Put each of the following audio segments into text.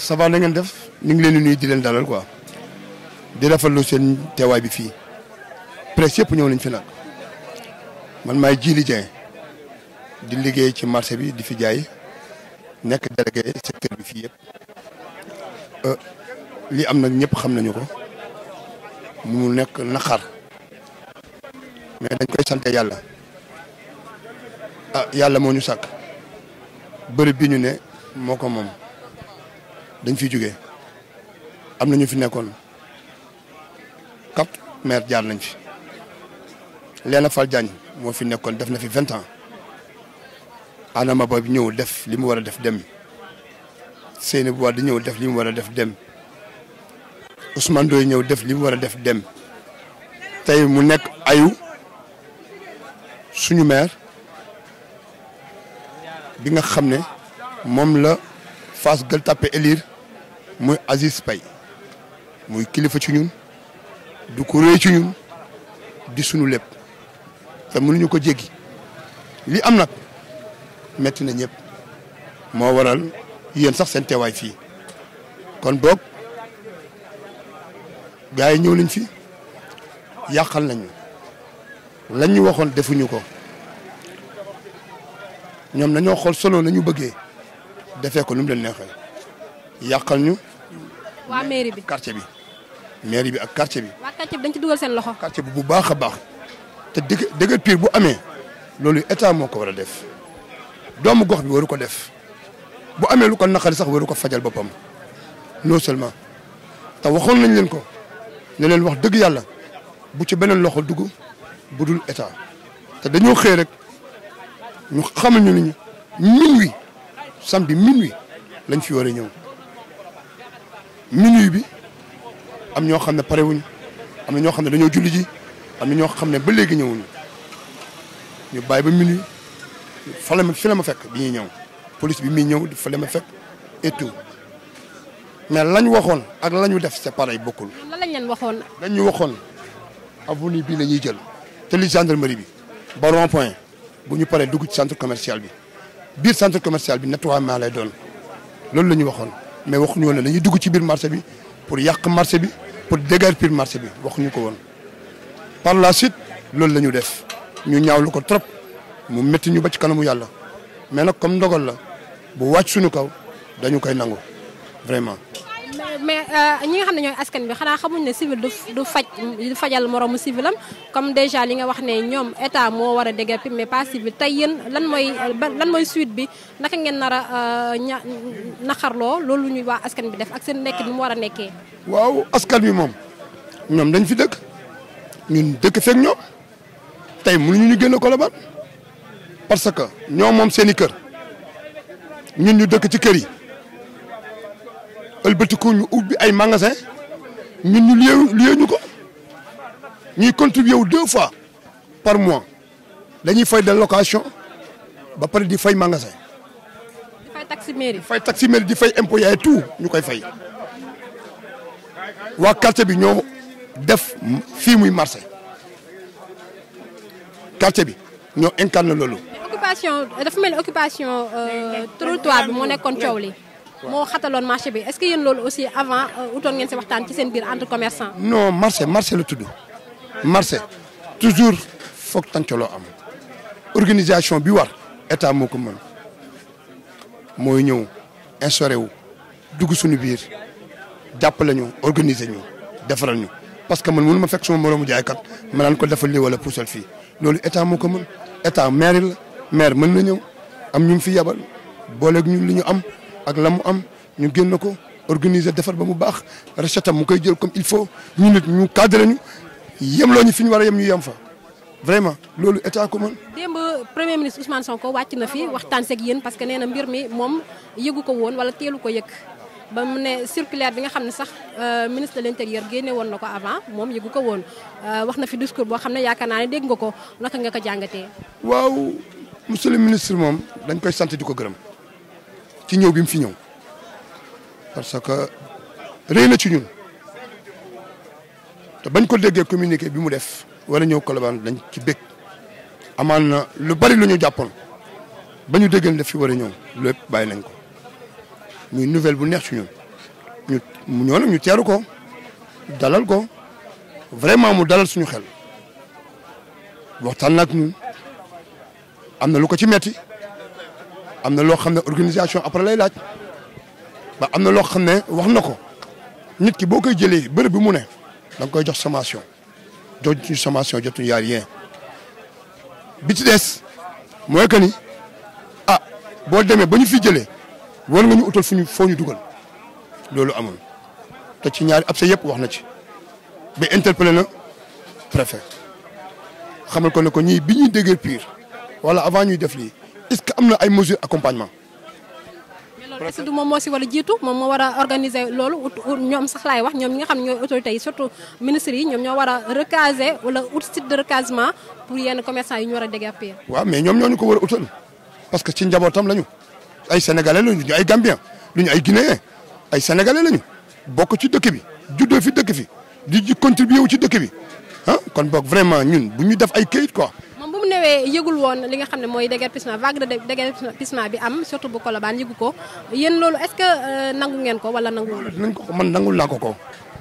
ça va na ngeen def ñu ngi leen di nuyu di leen dalal quoi di rafetlu seen teewaay bi fii presse yëpp ñëw nañ fi nag man maay Djily Dieng di liggéey ci marché bi di fi jaay nekk délégué secteur bi fii yëpp li am nag ñëpp xam nañu ko mu nekk naqar mais dañ koy sante yàlla ah yàlla moo ñu sàkk bërëb bi ñu ne moo ko moom dañ fi jógee am na ñu fi nekkoon quatre maire jaar nañ fi Léna Fall Diagne moo fi nekkoon def na fi vingt ans Adama Ba bi ñëw def li mu war a def dem Seynabou Wade di ñëw def li mu war a def dem Ousmane Ndoye ñëw def li mu war a def dem tey mu nekk ayu suñu maire bi nga xam ne moom la Fass Gueule Tapée élire muy Aziz Paye muy kilifa ci ñun du ko réy ci ñun di suñu lépp te mënuñu ko jéggi li am nag metti na ñëpp moo waral yéen sax seen teewaay fii kon boog gars yi ñëw nañ fi yàqal nañu lañ ñu waxoon defuñu ko ñoom nañoo xool solo nañu bëggee defee ko nu mu leen neexee yàqal ñu. waa mairie bi quartier bi mairie bi ak quartier bi. waa quartier bi dañ ci dugal seen loxo. quartier bi bu baax a baax te dëgg dëgg pire bu amee loolu état moo ko war a def doomu gox bi waru ko def bu amee lu ko naqari sax waru ko fajal boppam non seulement te waxoon nañ leen ko ne leen wax dëgg yàlla bu ci beneen loxo dugg bu dul état te dañoo xëy rek ñu xamal ñu ni minuit samedi minuit lañ fi war a ñëw minuit bi am ñoo xam ne pare wuñ am na ñoo xam ne dañoo julli ji am na ñoo xam ne ba léegi ñëwuñu ñu bàyyi ba minuit fa la ma fi la ma fekk bi ñuy ñëw police bi muy ñëw fa la ma fekk et tout mais lañ waxoon ak la ñu def c'est pareil bokkul. lan lañ leen waxoon. lañ ñu waxoon avenue bii la ñuy jël te li gendarmerie bi ba rond point bu ñu paree dugg ci centre commercial bi biir centre commercial bi nettoiement lay doon loolu la ñu waxoon mais waxuñu woon ne dañuy dugg ci biir marché bi pour yàq marché bi pour déguerpir marché bi waxuñu ko woon. par la suite loolu la ñu def ñu ñaawlu ko trop mu métti ñu ba ci kanamu yàlla mais nag comme ndogal la bu wàcc suñu kaw dañu koy nangu vraiment. mais ñi nga xam ne ñooy askan bi xanaa xamuñ ne civil du du faj du fajal moroomu civilam comme déjà li nga wax ne ñoom état moo war a déguerpir mais pas civil tey yéen lan mooy lan mooy suite bi naka ngeen nar a ña naqarloo loolu ñuy waa askan bi def ak seen nekk bi mu war a nekkee. waaw askan bi moom ñoom dañ fi dëkk ñun dëkk fekk ñoom tey mënuñu ñu génn Colobane parce que ñoom moom seen i kër ñun ñu dëkk ci kër yi. ëlbatiku ñu ubbi ay magasin ñun ñu lié lié ñu ko ñuy contribuer wu deux fois par mois dañuy fay de location ba pare di fay magasin. di fay taxi mairie. fay taxi mairie di fay impôt yaay tout ñu koy fay waa quartier bi ñoo def fii muy marché quartier bi ñoo incarné loolu. occupation dafa mel ni occupation trottoir bi moo nekkoon coow li. moo xataloon marché bi est-ce que yéen loolu aussi avant utoon ngeen si waxtaan ci seen biir entre commerçant. non marché marché la tudd marché toujours foog tàncaloo am organisation bi war état moo ko mën mooy ñëw instauré wu dugg suñu biir jàppale ñu organiser ñu defaral ñu. parce que man mënu ma fekk suma moroomu jaaykat ma naan ko defal lii wala puusal fii loolu état moo ko mën état maire la maire mën na ñëw am ñu fi yabal booleeg ñu li ñu am. ak la mu am ñu génn ko organiser defar ba mu baax recette mu koy jël comme il faut ñu nit ñu cadré ñu yemloo ñu fi ñu war a yem ñu yem fa vraiment loolu état ko mën. démb premier ministre Ousmane Sonko wàcc na fi waxtaan seeg yéen parce que nee na mbir mi moom yëgu ko woon wala teelu ko yëg ba mu ne circulaire bi nga xam ne sax ministre de l'intérieur génne woon na ko avant moom yëgu ko woon wax na fi discours boo xam ne yaakaar naa ne dégg nga ko naka nga ko jàngatee. waaw monsieur le ministre moom dañ koy sant di ko gërëm. ci ñëw bi mu fi ñëw parce que réy na ci ñun te bañ ko déggee communiqué bi mu def war a ñëw Colobane dañ ci bég amaan na lu bari lu ñu jàppoon ba ñu déggal def fi war a ñëw lépp bàyyi nañ ko muy nouvelle bu neex ci ñun mu ñëw nag ñu teeru ko dalal ko vraiment mu dalal suñu xel waxtaan nag ñun am na lu ko ci metti am na loo xam ne organisation après lay laaj ba am na loo xam ne wax na ko nit ki boo koy jëlee bërëb bi mu ne da nga koy jox sommation jotuñu sommation jotuñu yaa rien bi ci des mooy que ni ah boo demee ba ñu fi jëlee war nga ñu utal fu ñu foo ñu dugal loolu amul te ci ñaari ab sa yëpp wax na ci ba interpellé na préfet xamal ko ne ko ñii bi ñuy déggee pire wala avant ñuy def lii est-ce que am na ay mesures accompagnement. mais loolu est-ce que du moom moo si war a jiitu moom moo war a organiser loolu ñoom sax laay wax ñoom ñi nga xam ne ñooy autorités yi surtout ministres yi ñoom ñoo war a recaser wala ut site de recasement pour yenn commerçants yi ñu war a déguerpir. waaw mais ñoom ñoo ñu ko war a utal parce que ci njabootam lañu ay sénégalais lañu ñu ay gambien duñu ay guinéen ay sénégalais lañu bokk ci dëkk bi juddoo fi dëkk fi di di contribuer wu ci dëkk bi ah kon boog vraiment ñun bu ñu def ay kayit quoi. moom bu mu newee yëgul woon li nga xam ne mooy déguerpissement vague de déguerpissement bi am surtout bu Colobane yëgu ko yéen loolu est-ce que nangu ngeen ko wala nangu. dinañ ko ko man nangul naa ko ko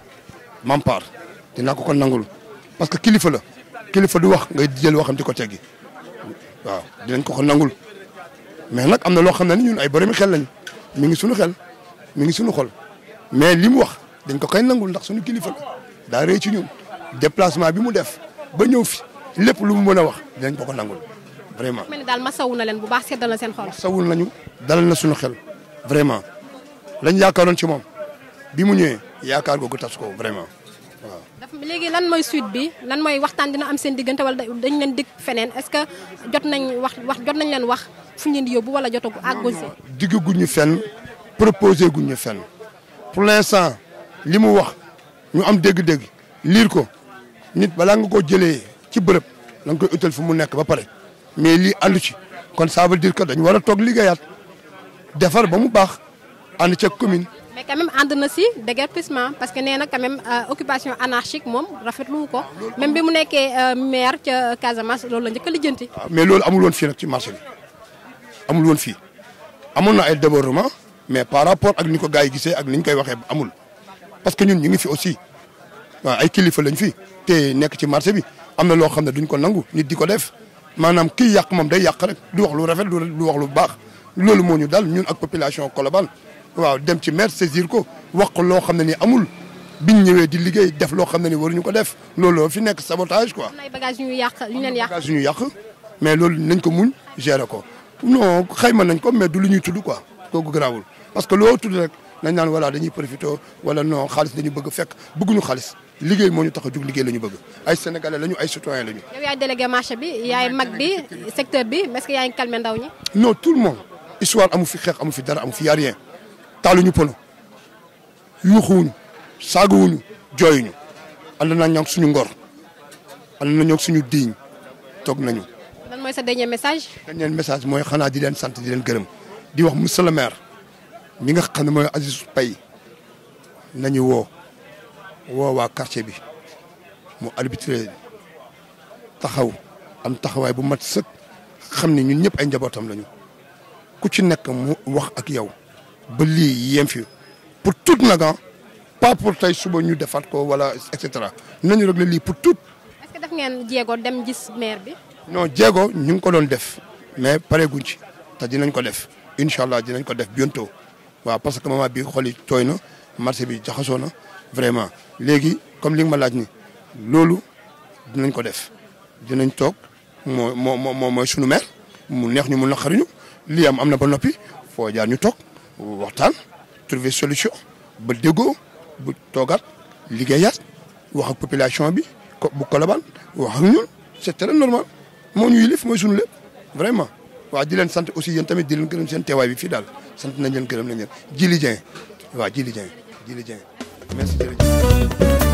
Mampar dinaa ko ko nangul parce que kilifa la kilifa du wax ngay jël waxam di ko teggi waaw dinañ ko ko nangul mais nag am na loo xam ne ni ñun ay boromi xel lañ mi ngi suñu xel mi ngi suñu xol mais li mu wax dañ ko koy nangul ndax suñu kilifa la daa rëy ci ñun déplacement bi mu def ba ñëw fi lépp lu mu mën a wax dinañ ko ko nangul vraiment. mel ni daal masawu na leen bu baax seddal na seen xol. sawul nañu dalal na suñu xel vraiment lañ yaakaaroon ci moom bi mu ñëwee yaakaar googu tas ko vraiment waaw. dafa léegi lan mooy suite bi lan mooy waxtaan dina am seen diggante wala dañ leen dig feneen est-ce que jot nañ wax wax jot nañ leen wax fu ñu leen di yóbbu wala jotagu àggul si. digg guñ ñu fenn proposé guñ ñu fenn pour l'instant li mu wax ñu am dégg-dégg liir ko nit balaa nga koo jëlee ci bërëb da nga koy utal fu mu nekk ba pare mais lii àndu ci kon ça veut dire que dañu war a toog liggéeyaat defar ba mu baax ànd ca commune. mais quand même ànd na si déguerpissement parce que nee na quand même occupation anarchique moom rafetlu ko même bi mu nekkee maire ca Casamance loolu la njëkk a lijjanti. waaw mais loolu amul woon fii nag ci marché bi amul woon fii amoon na ay débordement mais par rapport ak ni ko gars yi gisee ak ni ñu koy waxee amul parce que ñun ñu ngi fi aussi waaw ay kilifa lañ fi te nekk ci marché bi am na loo xam ne duñ ko nangu nit di ko def maanaam kii yàq moom day yàq rek du wax lu rafet du wax lu baax loolu moo ñu dal ñun ak population Colobane waaw dem ci maire saisir ko wax ko loo xam ne ni amul biñ ñëwee di liggéey def loo xam ne ni waruñu ko def loolu fi nekk sabotage quoi. am na ay bagages yu ñu yàq yu ñu leen yàq. bagage yu ñu yàq mais loolu nañ ko muñ gérer ko non xayma nañ ko mais du lu ñuy tudd quoi kooku garaawul parce que loo tudd rek nañ naan voilà dañuy profité wala non xaalis dañu bëgg fekk bëgguñu xaalis liggéey moo ñu tax a jug liggéey la ñu bëgg ay sénégalais lañu ay citoyens lañu. yow yaay délégué marché bi yaay mag bi secteur bi est-ce que yaa ngi calmé ndaw ñi. non tout le monde histoire amu fi xeex amu fi dara amu fi y a rien taaluñu pono yuuxuwuñu saagawuñu jooyuñu ànd nañ ak suñu ngor ànd nañu ak suñu diiñ toog nañu. lan mooy sa dernier message. dernier message mooy xanaa di leen sant di leen gërëm di wax monsieur le maire mi nga xam ne mooy Aziz Paye nañu woo woo waa quartier bi mu arbitré taxaw am taxawaay bu mat sëkk xam ne ñun ñëpp ay njabootam lañu ku ci nekk mu wax ak yow ba lii yem fi pour tout nag pas pour tey suba ñu defaat ko wala et cetera nañu régler lii pour tout. est-ce que def ngeen jéego dem gis maire bi. non jéego ñu ngi ko doon def mais pareeguñ ci te dinañ ko def incha allah dinañ ko def bientôt waaw parce que moment bi xol yi tooy na marché bi jaxasoo na vraiment léegi comme li nga ma laaj ni loolu dinañ ko def dinañ toog moo moo moo mooy sunu maire mu neex ñu mu naqariñu lii am am na ba noppi foo jaar ñu toog waxtaan trouver solution ba déggoo bu toogaat liggéeyaat wax ak population bi ko bu Colobane wax ak ñun c'est très normal moo ñu yilif mooy sunu lépp vraiment waaw di leen sant aussi yéen tamit di leen gërëm seen teewaay bi fii daal sant nañ leen gërëm nañ leen Djili Dieng waaw Djili Dieng Djili Dieng merci jërëjëf